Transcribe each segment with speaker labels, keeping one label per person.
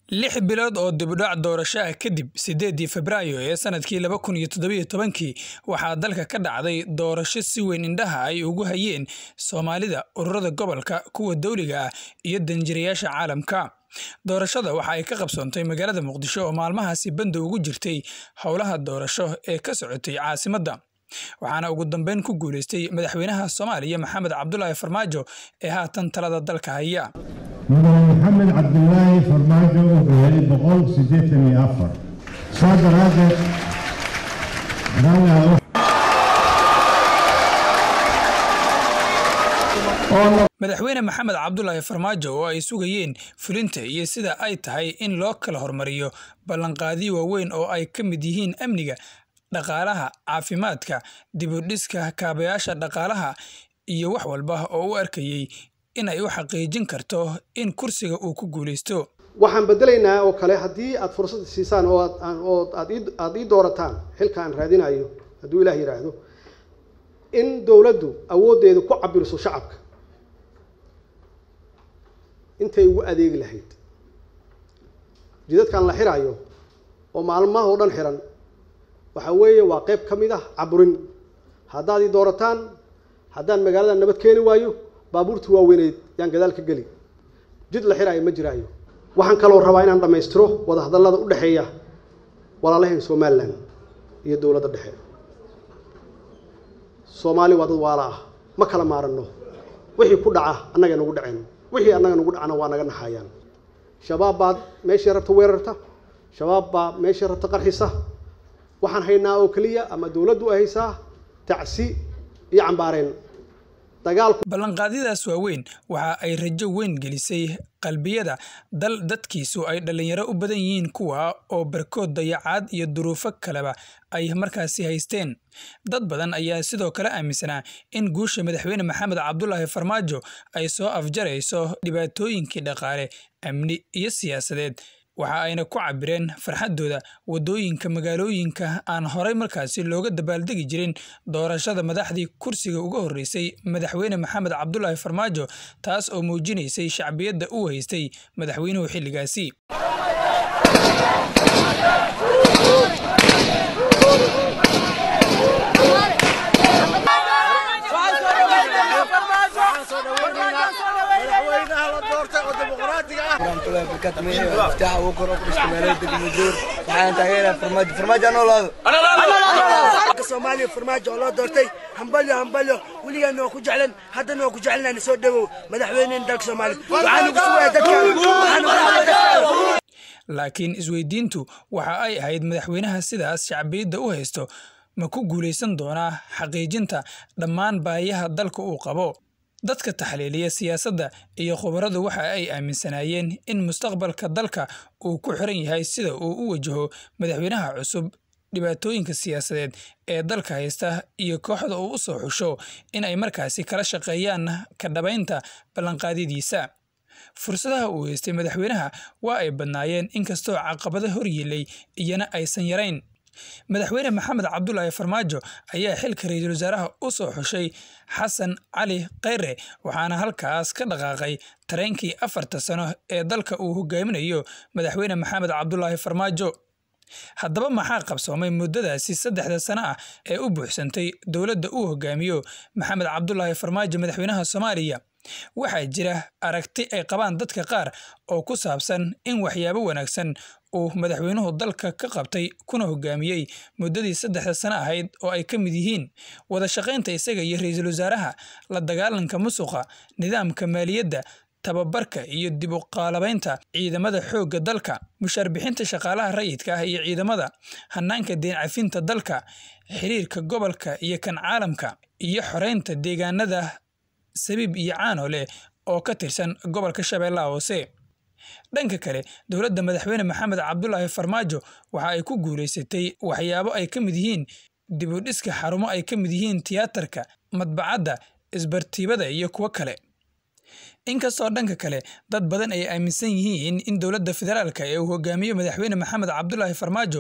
Speaker 1: lix bilood oo dibudhac doorasho ah kadib sideedii febraayo ee sanadkii laba kun iyo toddobiyo tobankii waxaa dalka ka dhacday doorasho si weyn indhaha ay ugu hayeen soomaalida ururada gobolka kuwa dowliga ah iyo danjirayaasha caalamka doorashada waxa ay ka qabsoontay magaalada muqdisho oo maalmahaasi banda ugu jirtay howlaha doorasho ee ka socotay caasimadda waxaana ugu dambeyn ku guuleystay madaxweynaha soomaaliya maxamed cabdulaahi farmaajo ee haatan talada dalka haya
Speaker 2: mudane maxamed cabdilaahi farmaajo wuxuu helay boqol siddeetan iyo afar saa daraaddeed
Speaker 1: madaxweyne maxamed cabdulaahi farmaajo oo ay sugayeen fulinta iyo sida ay tahay in loo kala hormariyo ballanqaadiyo waaweyn oo ay ka mid yihiin amniga dhaqaalaha caafimaadka dibudhiska kaabayaasha dhaqaalaha iyo wax walba oo u arkayey in ay u xaqiijin karto in kursiga uu ku guulaysto
Speaker 3: waxaan bedelaynaa oo kale haddii aad fursad siisaan oo oo aad ii doorataan xilka aan raadinayo hadduu ilaah yidhaahdo in dowladdu awooddeedu ku cabirso shacabka intay ugu adeegi lahayd jidadkan la xirayo oo maalmaha oo dhan xiran waxa weeye waa qayb ka mid ah caburin haddaad ii doorataan haddaan magaalada nabad keeni waayo baabuurtii waaweyneyd yaan gadaal ka geli jid la xiraayo ma jiraayo waxaan kaloo rabaa inaan dhammaystiro wadahadallada u dhexeeya walaalaheen somalilan iyo dowladda dhexe soomaali waa dad waala ah ma kala maaranno wixii ku dhaca annaga nagu dhaceen wixii annaga nagu dhacana waa naga naxayaan shabaab baad meeshii rabta weerarta shabaab baa meeshii rabta qarxisa waxaan haynaa oo keliya ama dowladdu ay haysaa tacsi iyo cambaareen
Speaker 1: ballanqaadyadaas waaweyn waxa ay rajo weyn gelisay qalbiyada dal dadkiisu ay dhallinyaro u badan yihiin kuwa oo barkood dayacaad iyo duruufo kaleba ay markaasi haysteen dad badan ayaa sidoo kale aaminsanaa in guusha madaxweyne maxamed cabdulaahi farmaajo ay soo afjarayso dhibaatooyinkii dhaqaale amni iyo siyaasadeed waxa ayna ku cabireen farxaddooda waddooyinka magaalooyinka aan horay markaasi looga dabaaldegi jirin doorashada madaxdii kursiga uga horreysay madaxweyne maxamed cabdulaahi farmaajo taas oo muujinaysay shacbiyadda uu haystay madaxweynuhu xilligaasi
Speaker 4: soomaaliya farmaajo oo loo doortay hambalyo hambalyo weligaan waa ku jeclan haddana waa ku jecelnaana soo dhawow madaxweyneen dalka soomaaliya waxaan ugu sugaya dadkaan
Speaker 1: laakiin isweydiintu waxa ay ahayd madaxweynaha sidaas shacbiyadda u haysto ma ku guulaysan doonaa xaqiijinta dhammaan baayaha dalka uu qabo dadka taxliiliya siyaasadda iyo khubaradu waxa ay aaminsanaayeen in mustaqbalka dalka uu ku xiran yahay sida uu u wajaho madaxweynaha cusub dhibaatooyinka siyaasadeed ee dalka haysta iyo kooxda uu u soo xusho in ay markaasi kala shaqeeyaan ka dhabaynta ballanqaadyadiisa fursadaha uu haystay madaxweynaha waa ay badnaayeen inkastoo caqabado hor yiilay iyana aysan yarayn madaxweyne maxamed cabdulaahi farmaajo ayaa xilka ra-iisul wasaaraha u soo xushay xasan cali kheyre waxaana halkaas ka dhaqaaqay tareenkii afarta sano ee dalka uu hogaaminayo madaxweyne maxamed cabdulaahi farmaajo haddaba maxaa qabsoomay muddadaasi saddexda sano ah ee u buuxsantay dowladda uu hogaamiyo maxamed cabdulaahi farmaajo madaxweynaha soomaaliya waxaa jira aragti ay qabaan dadka qaar oo ku saabsan in waxyaabo wanaagsan uu madaxweynuhu dalka ka qabtay kuna hogaamiyey muddadii saddexda sano ahayd oo ay ka mid yihiin wada shaqaynta isaga iyo ra-iisul wasaaraha la dagaalanka musuqa nidaamka maaliyadda tababarka iyo dib u qaalabaynta ciidamada xoogga dalka mushaar bixinta shaqaalaha rayidka ah iyo ciidamada hanaanka deen cafinta dalka xiriirka gobolka iyo kan caalamka iyo xoreynta deegaanada sabiib iyo caano leh oo ka tirsan gobolka shabeellaha hoose dhanka kale dowladda madaxweyne maxamed cabdulaahi farmaajo waxa ay ku guulaysatay waxyaabo ay ka mid yihiin dibudhiska xarumo ay ka mid yihiin tiyaatarka madbacadda isbartiibada iyo kuwo kale inkastoo dhanka kale dad badan ay aaminsan yihiin in dowladda federaalka ee uu hogaamiyo madaxweyne maxamed cabdulaahi farmaajo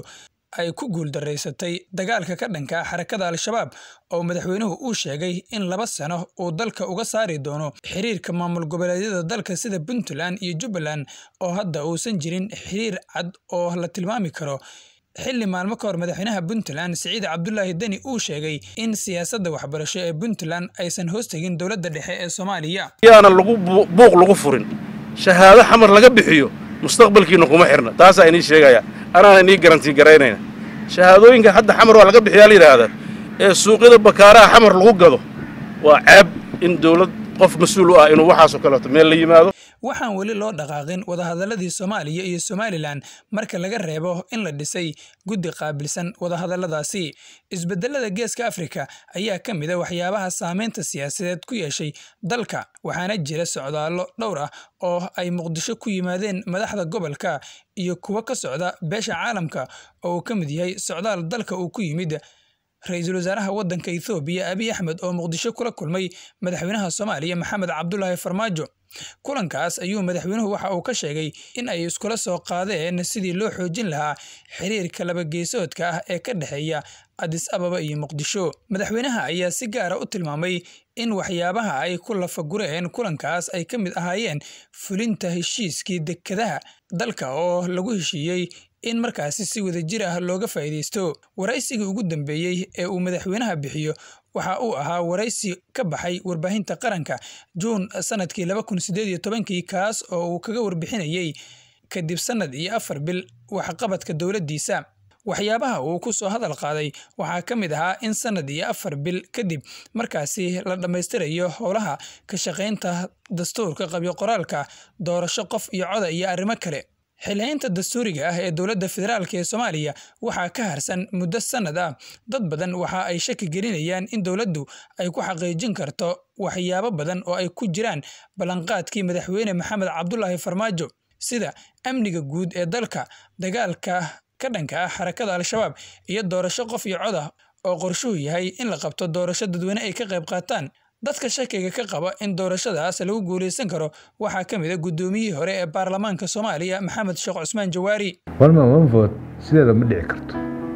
Speaker 1: ay ku guuldaraysatay dagaalka ka dhanka xarakada al-shabaab oo madaxweynuhu uu sheegay in laba sano uu dalka uga saari doono xiriirka maamul goboleedyada dalka sida puntland iyo jubbaland oo hadda uusan jirin xiriir cad oo la tilmaami karo xilli maalmo ka hor madaxweynaha puntland siciid cabdulaahi deni uu sheegay in siyaasadda waxbarasho ee puntland aysan hoos tegin dowladda dhexe ee soomaaliya
Speaker 5: yaana lagu buuq lagu furin shahaado xamar laga bixiyo mustaqbalkiina kuma xirna taasaa inii sheegaya anaana inii garantii garaynayna shahaadooyinka hadda xamar waa laga bixiyaa la yidhaahdaa ee suuqyada bakaaraha xamar lagu gado waa ceeb in dawlad qof mas-uul u ah inuu waxaasoo kaleeto meel la yimaado
Speaker 1: waxaan weli loo dhaqaaqin wadahadaladii soomaaliya iyo somalilan marka laga reebo in la dhisay guddi qaabilsan wadahadaladaasi isbedelada geeska afrika ayaa ka mid a waxyaabaha saameynta siyaasadeed ku yeeshay dalka waxaana jira socdaallo dhowr ah oo ay muqdisho ku yimaadeen madaxda gobolka iyo kuwo ka socda beesha caalamka oo uu ka mid yahay socdaal dalka uu ku yimid ra-iisul wasaaraha waddanka ethoobiya abiy axmed oo muqdisho kula kulmay madaxweynaha soomaaliya maxamed cabdulaahi farmaajo kulankaas ayuu madaxweynuhu waxa uu ka sheegay in ay iskula soo qaadeen sidii loo xoojin lahaa xiriirka labageesoodka ah ee ka dhexeeya adis ababa iyo muqdisho madaxweynaha ayaa si gaara u tilmaamay in waxyaabaha ay ku lafagureen kulankaas ay ka mid ahaayeen fulinta heshiiskii dekedaha dalka oo lagu heshiiyey in markaasi si wadajir ah looga faa'iidaysto waraysigii ugu dambeeyey ee uu madaxweynaha bixiyo waxa uu ahaa waraysi ka baxay warbaahinta qaranka juun sanadkii laba kun sideed iyo tobankii kaas oo uu kaga warbixinayey kadib sannad iyo afar bil waxqabadka dowladdiisa waxyaabaha uu ku soo hadal qaaday waxaa ka mid ahaa in sannad iyo afar bil kadib markaasi la dhammaystirayo howlaha ka shaqaynta dastuurka qabyo qoraalka doorasho qof iyo coda iyo arrimo kale xilhaynta dastuuriga ah ee dowladda federaalk ee soomaaliya waxaa ka harsan muddo sannad ah dad badan waxa ay shaki gelinayaan in dowladdu ay ku xaqiijin karto waxyaabo badan oo ay ku jiraan ballanqaadkii madaxweyne maxamed cabdulaahi farmaajo sida amniga guud ee dalka dagaalka ka dhanka ah xarakada al-shabaab iyo doorasho qof iyo cod ah oo qorshuhu yahay in la qabto doorasho dadweyne ay ka qayb qaataan dadka shakiga ka qaba in doorashadaas lagu guulaysan karo waxaa ka mid a guddoomiyihii hore ee baarlamaanka soomaaliya maxamed sheekh cusmaan jawaari
Speaker 6: walman wanvood sideeda ma dhici karto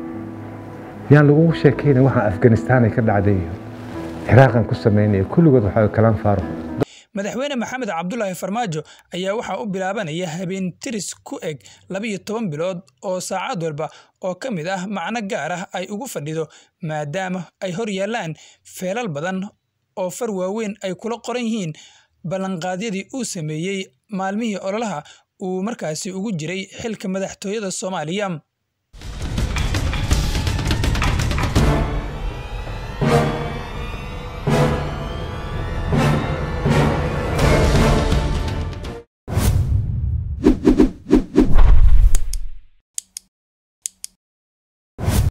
Speaker 6: yaan lagugu sheekayna waxaa afganistaan ay ka dhacday iyo ciraaqan ku samaynaya kulligood waxaa kalaan faaruq
Speaker 1: madaxweyne maxamed cabdulaahi farmaajo ayaa waxaa u bilaabanaya habeen tiris ku eg labiyo toban bilood oo saacad walba oo ka mid ah macno gaar ah ay ugu fadhido maadaama ay hor yaallaan feelal badan oo far waaweyn ay kula qoran yihiin ballanqaadyadii uu sameeyey maalmihii ololaha uu markaasi ugu jiray xilka madaxtooyada soomaaliya